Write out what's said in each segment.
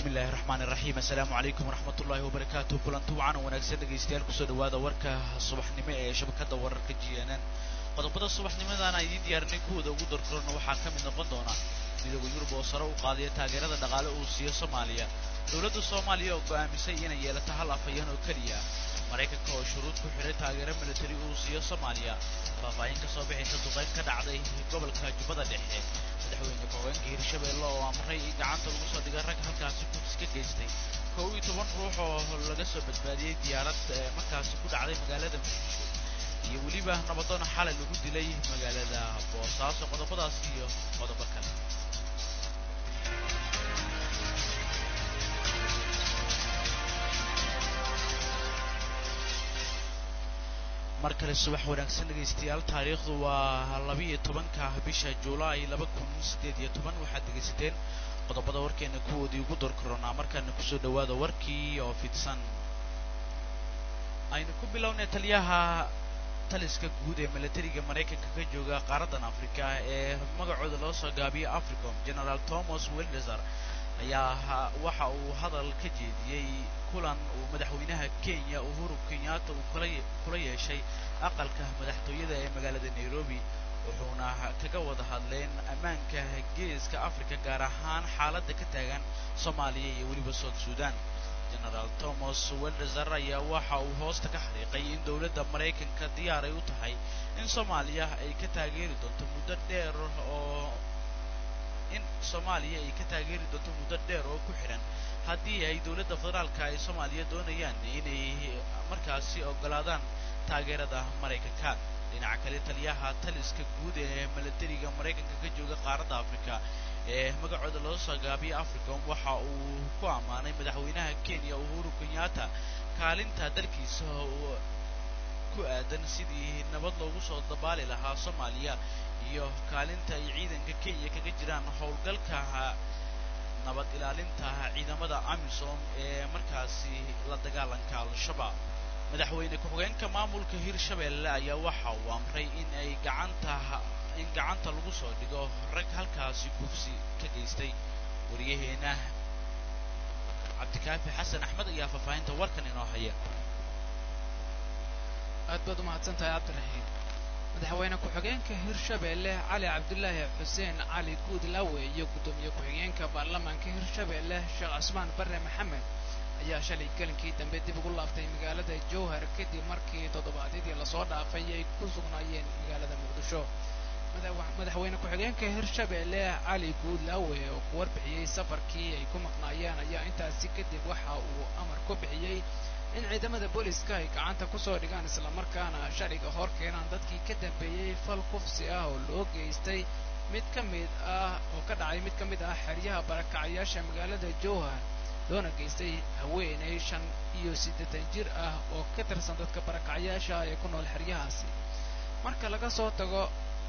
bismillahi raxmaan iraxiim assalaamu calaykum waraxmat ullaahi wabarakaatu kulanti wacan wanaagsan dhegaystayaal kusoo dhawaada warka subaxnimo ee shabakada wararka g n n qodobada subaxnimadan aan idiin diyaarinay kuwooda ugu darkorona waxaa ka mid noqon doona midooda yurub oo sare u qaadaya taageerada dhaqaale uu siiyo soomaaliya dowladda soomaaliya oo go'aamisay inay yeelato hal afhayeen oo keliya maraykanka oo shuruud ku xidhay taageero militari uu siiyo soomaaliya faahfaahin ka soo bixaysa duqayn ka dhacday gobolka jubbada dhexe madaxweyne ku-xigeenka hirshabeelle oo amray in gacanta lagu soo dhiga rag halkaasi kufs ka geystay kow iyo toban ruux oo laga soo badbaadiyey diyaarad markaasi ku dhacday magaalada muqdisho iyo weliba nabadoon xalay lagu dilay magaalada boosaaso qodobadaas iyo qodobo kale mar kale subax wanaagsan dhegaystayaal taariikhdu waa labiiyo tobanka bisha juulaay laba kun siddeed iyo toban waxaad dhegaysateen qodobada warkeena kuwoodii ugu door koronaa markaana kusoo dhawaada warkii oo fidsan aynu ku bilownay taliyaha taliska guud ee milatariga maraykanka ka jooga qaaradan afrika ee magacooda loo soo gaabiyay africom generaal thomas wildeser ayaa waxa uu hadal ka jeediyey kulan uu madaxweynaha kenya uhuru kenyatta uu kula kula yeeshay aqalka madaxtooyada ee magaalada nairobi wuxuuna kaga wada hadleen ammaanka geeska africa gaar ahaan xaaladda ka taagan soomaaliya iyo weliba south sudan generaal thomas weldeser ayaa waxa uu hoosta ka xariiqay in dowladda maraykanka diyaar ay u tahay in soomaaliya ay ka taageeri doonto muddo dheer oo in soomaaliya ay ka taageeri doonto muddo dheer oo ku xidhan haddii ay dowladda federaalka ay soomaaliya doonayaan inay markaasi ogolaadaan taageerada maraykanka dhinaca kale taliyaha taliska guud ee milatariga maraykanka ka jooga qaaradda africa ee magacooda loo soo gaabiyay africom waxa uu ku ammaanay madaxweynaha kenya uhuru kenyatta kaalinta dalkiisa ku aadan sidii nabad loogu soo dabaali lahaa soomaaliya iyo kaalinta ay ciidanka kenya kaga jiraan howlgalka nabad ilaalinta ciidamada amisom ee markaasi la dagaalanka al-shabaab madaxweyne ku-xigeenka maamulka hirshabeelle ayaa waxa uu amray in ay gacanta in gacanta lagu soo dhigo rag halkaasi gufsi ka geystay wariyaheena cabdikaafi xasan axmed ayaa faahfaahinta warkan inoo haya aad baad umahadsan tahay cabdiraxiim madaxweyne ku-xigeenka hirshabeelle cali cabdulaahi xuseen cali guudlawe iyo guddoomiye ku-xigeenka baarlamaanka hirshabeelle sheekh cusmaan barre maxamed ayaa shalay gelinkii dambe dib ugu laaftay magaalada jowhar kadib markii toddobaadyadii lasoo dhaafay ay ku sugnaayeen magaalada muqdisho madaxweyne ku-xigeenka hirshabeelle cali guudlawe oo ku warbixiyey safarkii ay ku maqnaayeen ayaa intaasi kadib waxa uu amar ku bixiyey in ciidamada booliska ay gacanta ku soo dhigaan islamarkaana shariga hor keenaan dadkii ka dambeeyey fal kufsi ah oo loo geystay mid ka mid ah oo ka dhacay mid ka mid ah xeryaha barakacayaasha magaalada jowhar loona geystay haweenay shan iyo siddeetan jir ah oo ka tirsan dadka barakacayaasha ee ku nool xeryahaasi marka laga soo tago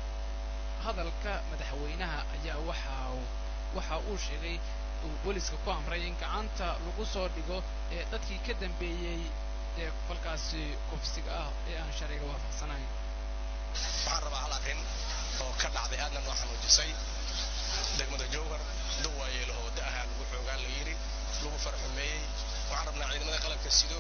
hadalka madaxweynaha ayaa waxa waxa uu sheegay uu booliska ku amray in gacanta lagu soo dhigo ee dadkii ka dambeeyey ee falkaasi kufsiga ah ee aan sharciga waafaqsanayn waxaan rabaa hal arrin oo ka dhacday aadna noo xanuujisay degmada jowhar dawaayeelaho wadda ahaa lagu xoogaa la yidhi lagu farxumeeyey waxaan rabnaa ciidamada qalabka sido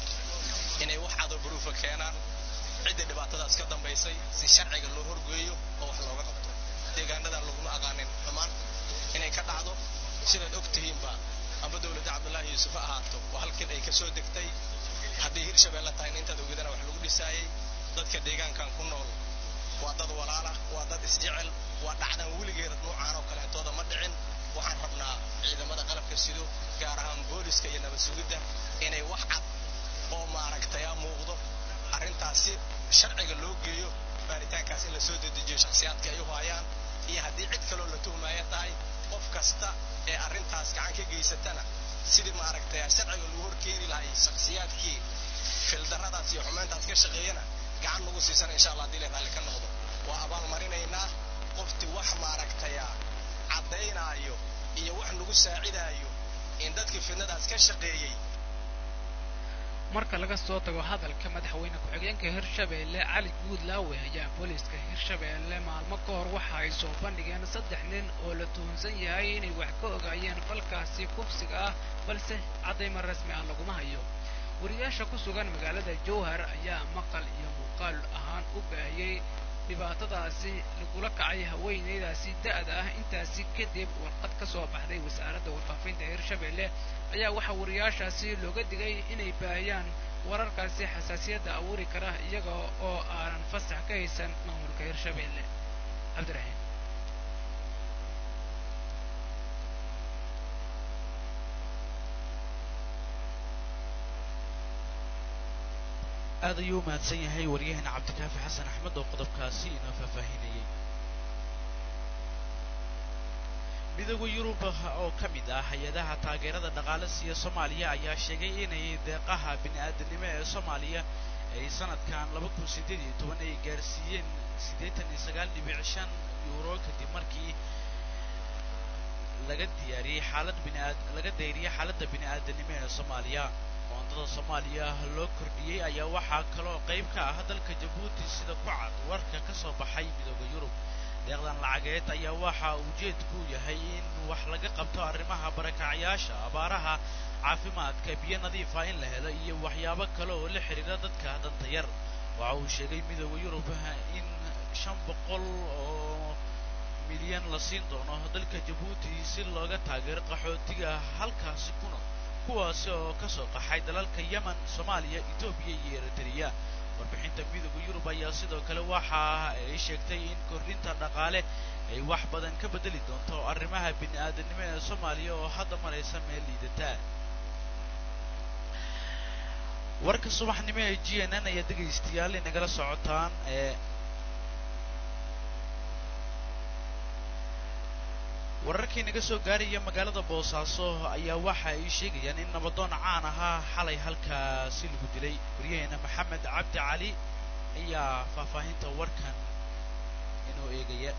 inay wax cadow baruufa keenaan ciddii dhibaatadaas ka dambaysay si sharciga loo horgeeyo oo wax looga qabto deegaanadan laguma aqaanin xumaan inay ka dhacdo sidaad og tihiinba amba dowladda cabdullaahi yuusuf ha ahaato waa halkan ay ka soo degtay haddii hirshabeelle tahayna intaad ogedana wax lagu dhisaayey dadka deegaankan ku nool waa dad walaala waa dad isjecel waa dhacdan weligeeda nuucaan oo kaleetooda ma dhicin waxaan rabnaa ciidamada qalabka sido gaar ahaan booliska iyo nabad sugidda inay wax cad oo maaragtaya muuqdo arrintaas si sharciga loo geeyo baaritaankaas in la soo dedejiyo shakhsiyaadka ay u haayaan iyo haddii cid kaloo la tuhmaya tahay qof kasta ee arrintaas gacan ka geysatana sidii maaragtay sharciga lagu horkeeni lahay shakhsiyaadkii fildarradaas iyo xumayntaas ka shaqeeyana gacan lagu siisana insha allah haddii la raalli ka noqdo waa abaalmarinaynaa qofti wax maaragtaya caddaynaayo iyo wax nagu saacidaayo in dadkii fidnadaas ka shaqeeyey marka laga soo tago hadalka madaxweyne ku-xigeenka hirshabeelle cali guudlaawe ayaa booliiska hirshabeelle maalmo ka hor waxa ay soo bandhigeen saddex nin oo la tuhunsan yahay inay wax ka ogaayeen falkaasi kufsiga ah balse caddayma rasmi ah laguma hayo wariyaasha ku sugan magaalada jowhar ayaa maqal iyo muuqaal ahaan u baahiyey dhibaatadaasi lagula kacay haweeneydaasi da'da ah intaasi kadib warqad ka soo baxday wasaaradda warfaafinta hirshabeelle ayaa waxaa wariyaashaasi looga digay inay baahiyaan wararkaasi xasaasiyadda abuuri kara iyaga oo aanan fasax ka haysan maamulka hirshabeelle cabdiraxiim aad ayuu u mahadsan yahay waryaheena cabdikaafi xasan axmed oo qodobkaasi inoo faahfaahinayay midooda yurub oo ka mid ah hay-adaha taageerada dhaqaale siiya soomaaliya ayaa sheegay inay deeqaha bini-aadanimo ee soomaaliya ay sanadkan laba kun siddeed iyo toban ay gaarsiiyeen siddeetan iyo sagaal dhibic shan yuuro kadib markii laga diyaariyey xaalad biniaad laga dayriyey xaaladda bini-aadanimo ee soomaaliya qoondada soomaaliya loo kordhiyey ayaa waxaa kaloo qayb ka ah dalka jabuuti sida ku cad warka ka soo baxay midooda yurub deeqdan lacageed ayaa waxa ujeedku yahay in wax laga qabto arrimaha barakacyaasha abaaraha caafimaadka biyo nadiifa in la helo iyo waxyaabo kale oo la xidhiira dadka danta yar waxa uu sheegay midooda yurub in shan boqol oo milyan la siin doono dalka jabuuti si looga taageero qaxootiga halkaasi kuna kuwaasi oo ka soo qaxay dalalka yemen soomaaliya etoobiya iyo eritrea warbixinta midooda yurub ayaa sidoo kale waxa ay sheegtay in kordhinta dhaqaale ay wax badan ka bedeli doonto arrimaha bini-aadanimo ee soomaaliya oo hadda maraysa meel liidataa warka subaxnimo ee g n n ayaa dhegaystayaal inagala socotaan ee wararkii naga soo gaaraya magaalada boosaaso ayaa waxa ay sheegayaan in nabadoon caan ahaa xalay halkaasi lagu dilay waryaheena maxamed cabdi cali ayaa faahfaahinta warkan inoo eegaya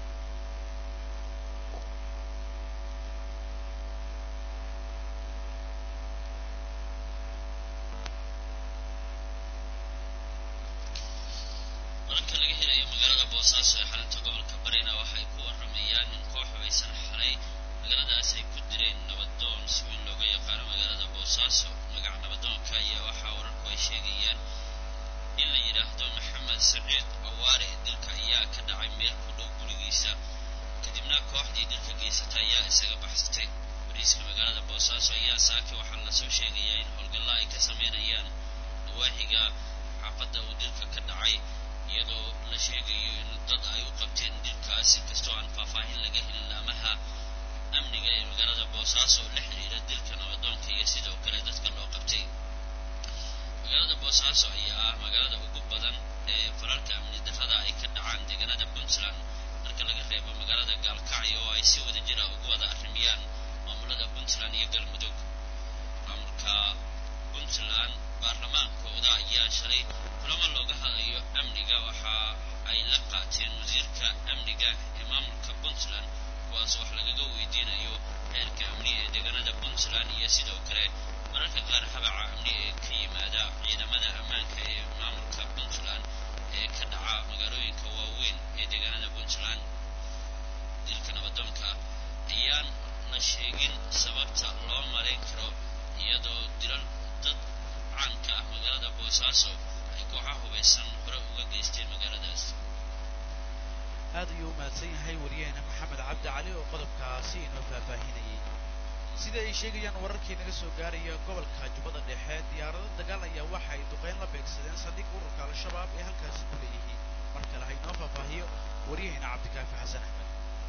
wararka laga helayo magaalada boosaaso ee xalinta gobolka barina waxay ku waramayaan in koox hubaysan xalay magaaladaas ay ku direen nabadoon si weyn looga yaqaano magaalada boosaaso magaca nabadoonka ayaa waxaa wararku ay sheegayaan in la yidhaahdo maxamed saciid awaare dilka ayaa ka dhacay meel ku dhow gurigiisa kadibna kooxdii dilka geysata ayaa isaga baxsatay bariiska magaalada boosaaso ayaa saaki waxaa lasoo sheegayaa in howlgalla ay ka sameynayaan nawaaxiga xaafadda uu dilka ka dhacay iyadoo la sheegayo in dad ay u qabteen dilkaas inkastoo aan faahfaahin laga helin laamaha amniga ee magaalada boosaaso oo la xidhiira dilka nabadoonka iyo sidoo kale dadka loo qabtay magaalada boosaaso ayaa ah magaalada ugu badan ee falalka amni darrada ay ka dhacaan deegaanada puntland marka laga reebo magaalada gaalkacyo oo ay si wada jira ugu wada arrimiyaan maamulada puntland iyo galmudug maamulka puntland baarlamaankooda ayaa shalay kulamo looga hadlayo amniga waxa ay la qaateen wasiirka amniga ee maamulka puntland kuwaas wax lagaga weydiinayo heerka amni ee deegaanada puntland iyo sidoo kale mararka qaar habaca amni ee ka yimaada ciidamada ammaanka ee maamulka puntland ee ka dhaca magaalooyinka waaweyn ee deegaanada puntland dilka nabadoonka ayaan la sheegin sababta loo malayn karo iyadoo dilal dad caanka ah magaalada boosaaso ay kooxaha hubaysan hore uga geysteen magaaladaas aad ayuu u mahadsan yahay waryaheena maxamed cabdi cali oo qodobkaasi inoo faahfaahinayay sida ay sheegayaan wararkii naga soo gaaraya gobolka jubbada dhexe diyaarado dagaal ayaa waxa ay duqeyn la beegsadeen saldhig ururka al-shabaab ee halkaasi ku leeyihiin mar kale ha inoo faahfaahiyo waryaheena cabdikaafi xasan axmed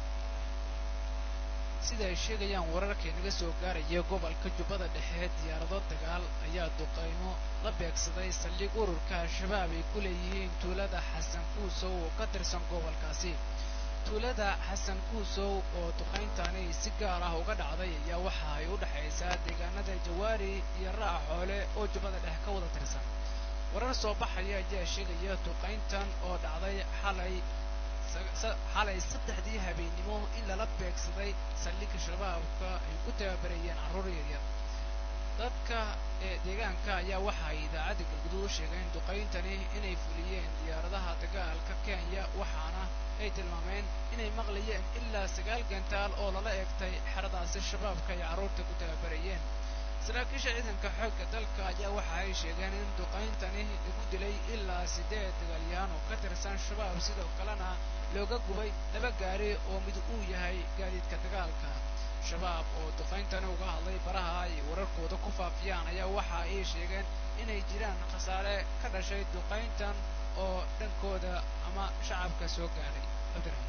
sida ay sheegayaan wararkii naga soo gaaraya gobolka jubbada dhexe diyaarado dagaal ayaa duqaymo la beegsaday saldhig ururka al-shabaab ay ku leeyihiin tuulada xasan kuusow oo ka tirsan gobolkaasi tuulada xasan kuusow oo duqayntani si gaar ah uga dhacday ayaa waxa ay u dhexaysaa deegaanada jawaari iyo ra'a xoole oo jubbada dhexe ka wada tirsan warar soo baxaya ayaa sheegaya duqayntan oo dhacday xalay xalay saddexdii habeennimo in lala beegsaday saldhigga shabaabka ay ku tababarayeen carruur yaryar dadka ee deegaanka ayaa waxa ay idaacadda galguduud u sheegeen duqayntani inay fuliyeen diyaaradaha dagaalka kenya waxaana ay tilmaameen inay maqlayeen ilaa sagaal gantaal oo lala eegtay xeradaasi shabaabka ay carruurta ku tababarayeen saraakiisha ciidanka xoogga dalka ayaa waxa ay sheegeen in duqayntani lagu dilay ilaa siddeed dagaalyahan oo ka tirsan shabaab sidoo kalena looga gubay laba gaari oo mid uu yahay gaadiidka dagaalka shabaab oo duqayntani uga hadlay baraha ay wararkooda ku faafiyaan ayaa waxa ay sheegeen inay jiraan khasaare ka dhashay duqayntan oo dhankooda ama shacabka soo gaadhay cabdiraxiim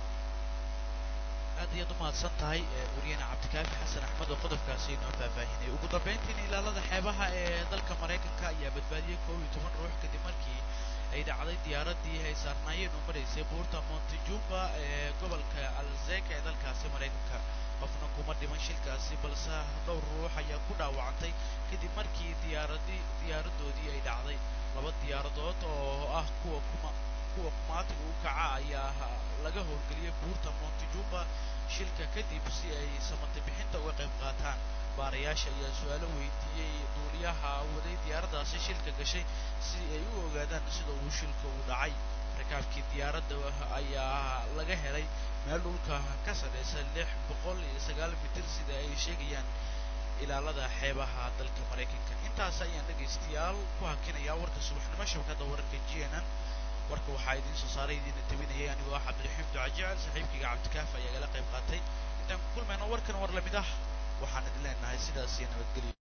aad ayaad u mahadsan tahay wariyahena cabdikaafi xasan axmed oo qodobkaasi inoo faahfaahinay ugu dambayntiina ilaalada xeebaha ee dalka maraykanka ayaa badbaadiyey koob iyo toban ruux kadib markii ay dhacday diyaaradii ay saarnaayeen oo maraysay buurta montejumba ee gobolka alzeka ee dalkaasi maraykanka qofna kuma dhiman shilkaasi balse dhowr ruux ayaa ku dhaawacantay kadib markii diyaaradii diyaaradoodii ay dhacday laba diyaaradood oo ah kuwa kuma kuwa kumaatiga u kaca ayaa laga howlgeliyay buurta montejumba shilka kadib si ay samata bixinta uga qayb qaataan baarayaasha ayaa su-aalo weydiiyey duuliyaha waday diyaaraddaasi shilka gashay si ay u ogaadaan sida uu shilka u dhacay rakaabkii diyaaradda ayaa laga helay meel dhulka ka sarreysa lix boqol iyo sagaal mitir sida ay sheegayaan ilaalada xeebaha dalka maraykanka intaas ayaan dhegaystayaal ku hakinayaa warka subaxnimo shabakadda wararka g n n warka waxaa idiin soo saaray idiina tabinayay anigoo ah cabdiraxiim ducajecel saaxiibkayga cabdikaaf ayaa gala qayb qaatay intaan ku kulmayno warkan war lamid ah waxaan idin leenahay sidaas iyo nabadgelyo